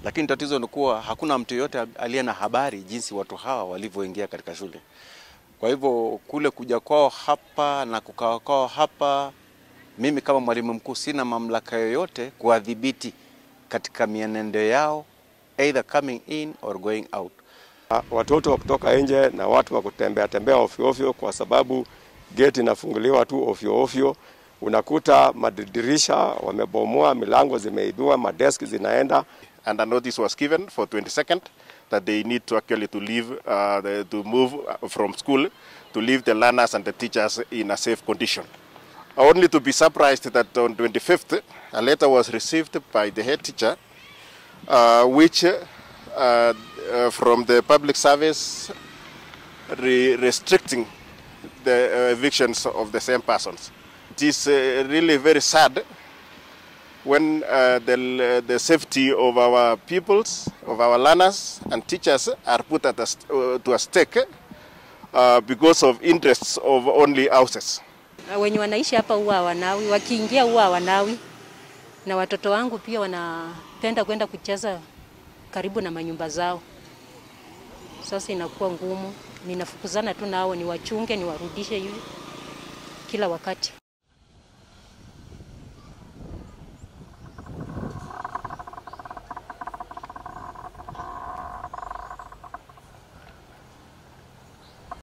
lakini tatizo ni kuwa hakuna mtu yoyote aliye na habari jinsi watu hawa walivyoingia katika shule. Kwa hivyo kule kuja kwao hapa na kukaa kwao hapa, mimi kama mwalimu mkuu sina mamlaka yoyote kuwadhibiti katika mienendo yao either coming in or going out. Watoto wa kutoka nje na watu wa kutembea tembea ovyo ovyo, kwa sababu geti inafunguliwa tu ovyo ovyo. Unakuta madirisha wamebomoa, milango zimeibiwa, madeski zinaenda. And a notice was given for 22nd that they need to actually to leave, uh, the, to move from school, to leave the learners and the teachers in a safe condition. Only to be surprised that on 25th, a letter was received by the head teacher, uh, which uh, uh, from the public service re restricting the uh, evictions of the same persons. It is uh, really very sad when uh, the, the safety of our pupils, of our learners and teachers are put at a, st- uh, to a stake uh, because of interests of only houses. Wenye wanaishi hapa huwa hawanawi, wakiingia huwa hawanawi, na watoto wangu pia wanapenda kwenda kucheza karibu na manyumba zao. Sasa inakuwa ngumu, ninafukuzana tu nao, niwachunge, niwarudishe hivi kila wakati.